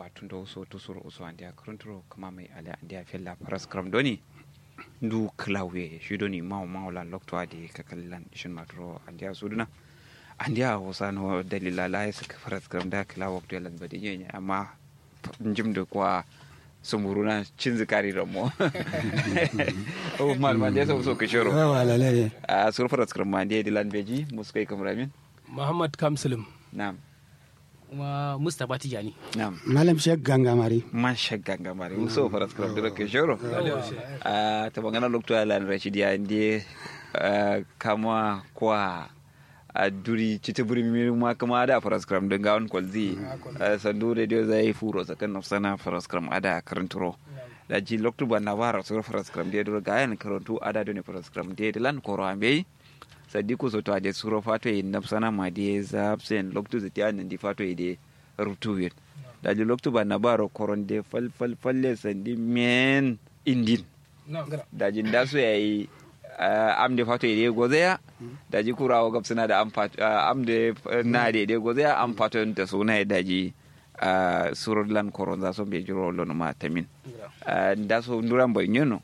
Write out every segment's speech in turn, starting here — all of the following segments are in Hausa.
tundo so tusuro uso andia krunturo kama mai ale andia fella paras kram doni ndu klawe shi doni maw mawla lokto adi kakallan shin matro andia suduna andia hosano dalila la ya saka paras kram da kla wakto yalan badi nyenya amma njim da kwa sumburuna cin zikari ramo o malma da so so kishoro wala le a sur paras kram ma andia dilan beji muskai kamramin Muhammad Kamsulum na'am kuma Mustapha Tijani. na'am malam shek gangamari man shagga gamari muso faras kram dira ke joro a ta bangana lokto ala rashid ya ndi kama kwa a duri cita buri mi ma kama da faras kram din gawon kwalzi sandu radio zai furo sakan nafsana faras kram ada karanturo da ji lokto ba na wara sur faras kram dia dura gayan karantu ada doni faras kram dia dilan koro ambe sadiku so to ade suro fato e nafsana ma dia zapsen lokto zati an di fato e de rutuwin daji loktu ba na baro koronde fal fal falle sandi men indin daji nda so yayi amde fato ide gozeya daji kurawo gab suna da amde na de ide gozeya am fato ta suna daji surod lan koron za so be jiro lono ma tamin nda so nduran boy nyono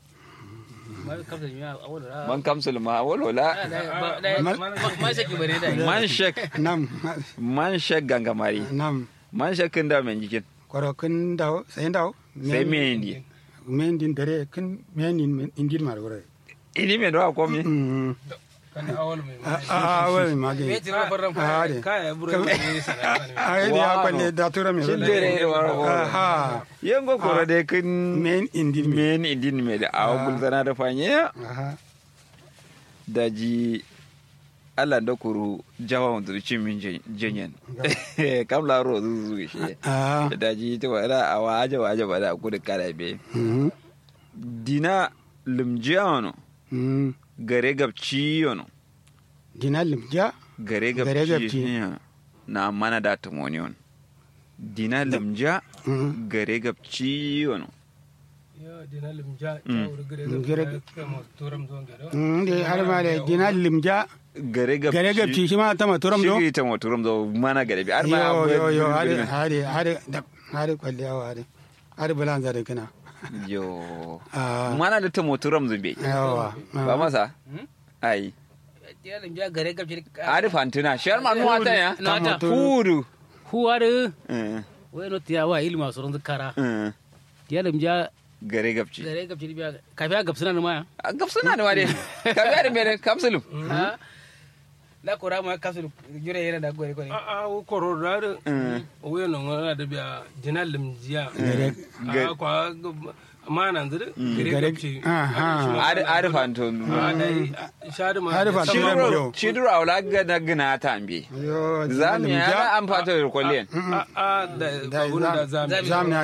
man kamsul ma wolola Man shaki bare da. man shek nam man shek gangamari nam man shek da men jikin koro kun daw sai daw sai me indi men din dare kun men din indin mar gore ini me do akomi mm kan awal mai a a wai mage Me tira farran Ah, de. kaya buru ne sana ai dia kwalle da tura me Shin dere waro ha yango kora de kin men indin me men idin me da awa gulzana da fanye aha da ji Allah da kuru jawa wanda ci min jenyen kam la ro zu zu shi ah da ji ta wala awa aja wa aja ba da ku da kala be mm dina limjiano mm gare gabci yono dinalim ja gare Gare gabci gabci. yeah. na mana da tamoniyon dina limja mm gare gabci yono yo dina limja Mm. ta wuri gare Gare- da kama turam zon gado mm de har ma de dinalim ja gare gabci gare gabci shi ma ta maturam do shi ta moturum do mana gare bi har ma yo yo yo hade abu- hade hade da hade kwalle awa hade hade bulan zare kana yo ah mana da ta moturum zube yawa ba masa ai Yalan ja gare gabci. ari fantina shar ma nuwa ta ya Na ta. fudu Huwar Eh, wai no tiya wa ilma soron zakara. eh, Yalan ja gare gabci gare gabci biya kafiya gabsuna na maya. a gabsuna ne ma dai ka biya da mere kapsulu Ha? La kora ma kasu jure yana da gore gore. a a wo koro da da Eh, wo no ngana da biya dina limjiya Gare- a kwa mana zuru gare Gare- gabci Aha. ari ari fanto a dai shadu ma Har da fa sama- turam shiduro yo. shiduro awla gana gina ta ambe yo zamu ya na an fata da kwalliyan a a da da babun da zami zamna